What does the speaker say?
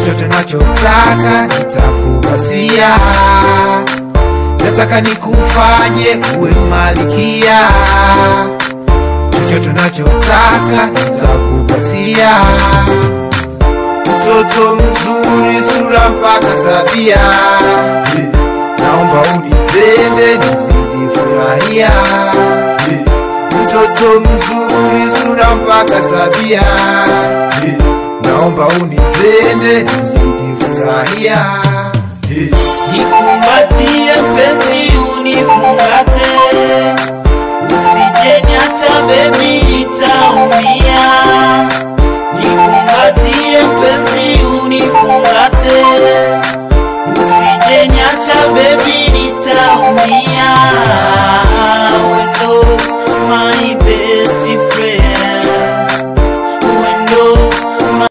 chochote nachotaka nitakupatia nataka nikufanye uwe malikia chochote nachotaka nitakupatia mtoto mzuri sura mpaka tabia Eh, naomba unipende nizidi furahia Eh, mtoto mzuri sura mpaka tabia Eh, naomba unipende nizidi furahia Eh, Nikumbatie mpenzi unifungate